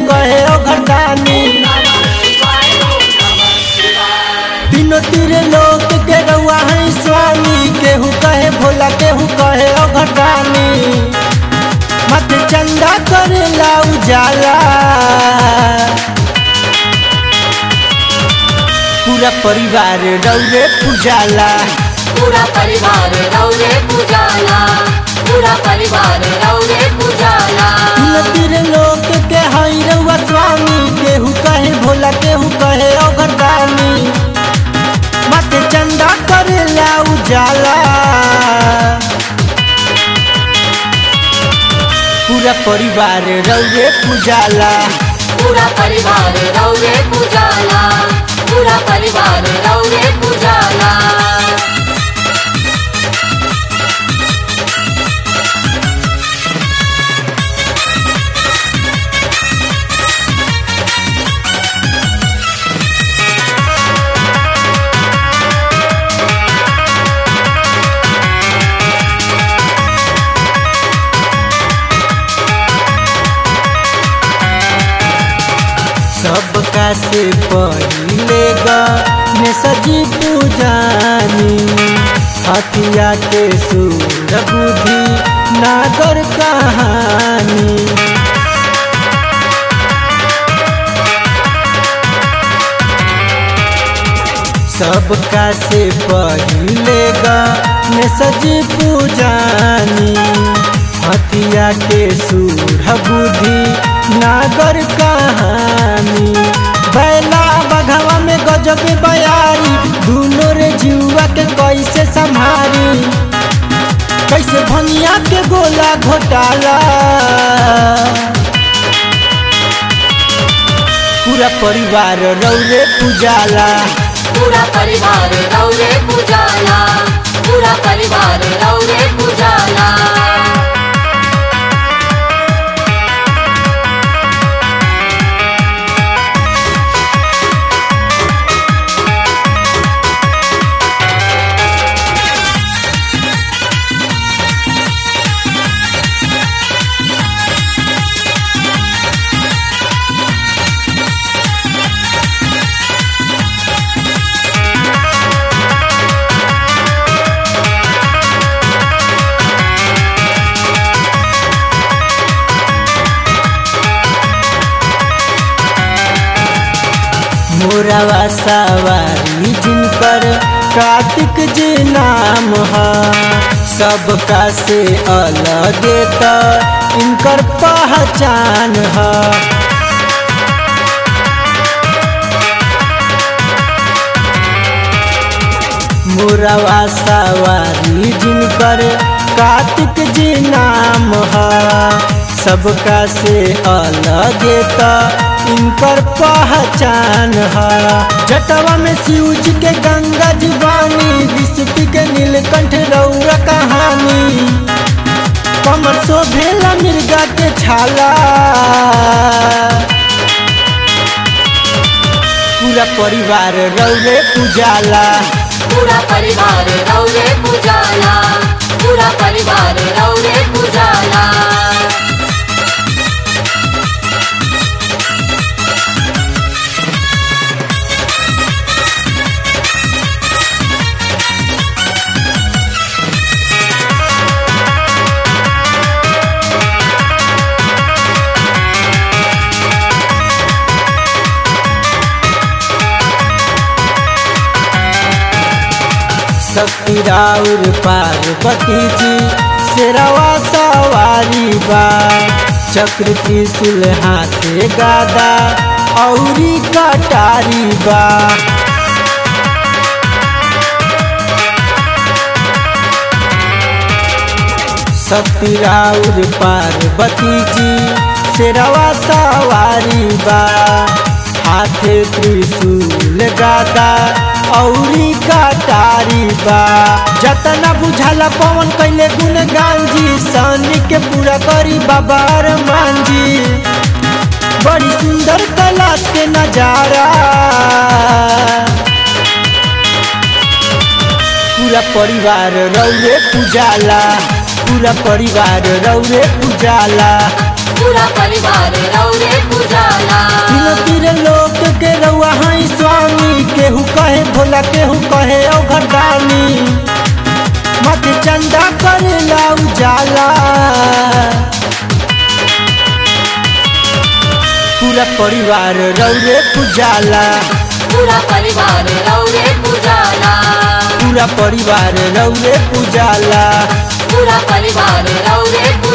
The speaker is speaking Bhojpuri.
कहे ओ घटानी तीनों तीरे लोग के रउआ है स्वामी केहू कहे भोला केहू कहे ओ घटानी मत चंदा करेला उजाला पूरा परिवार रौरे पूजाला पूरा परिवार रौरे पूजाला पूरा परिवार रौरे पूजाला तीनों तीरे लोग के हई रउआ स्वामी केहू कहे भोला केहू कहे ओ घटानी मत चंदा करेला उजाला पूरा परिवार रौरे पूजाला पूरा परिवार रौरे पूजाला पूरा परिवार रौरे पूजाला सबका से पहिले ने सजी पूजानी हथिया के सूर बुद्धि नागर कहानी सबका से पहिले ने सजी पूजानी हथिया के सूर बुद्धि नागर कहानी बैला बघवा में गजब बयारी दूनो रे जुआ के कैसे संभारी कैसे भनिया के गोला घोटाला पूरा परिवार रौरे पूजाला पूरा परिवार रौरे पूजाला पूरा परिवार रौरे पूजाला मोरावा सवारी जिनकर कार्तिक जी नाम है सबका से अलग त इनकर पहचान है मोरावा सवारी जिनकर कार्तिक जी नाम है सबका से अलग त इनकर पहचान है जटवा में शिव जी के गंगा जीवानी विष्णु के नीलकंठ रौरा कहानी कमर शोभेला मिर्गा के छाला पूरा परिवार रौरे पूजाला पूरा परिवार रौरे पूजाला पूरा परिवार रौरे पूजाला शक्ति राउर पार्वती जी शेरवा सवारी बा चक्र त्रिशूल हाथे गादा औरी कटारी बा शक्ति राउर पार्वती जी शेरवा सवारी बा हाथे त्रिशूल गादा औरी कटारी बा जतना बुझाला पवन कैले गुणगान जी सनी के पूरा करी बाबा अरमान जी बड़ी सुंदर कैलाश के नजारा पूरा परिवार रौरे पूजाला पूरा परिवार रौरे पूजाला पूरा परिवार रौरे पूजाला तीनों तीर लोक के रउआ हई स्वामी केहू कहे भोला केहू कहे औघटानी मत चंदा करेला उजाला पूरा परिवार रौरे पुजाला पूरा परिवार रौरे पूजाला पूरा परिवार रौरे पुजाला पूरा परिवार रौरे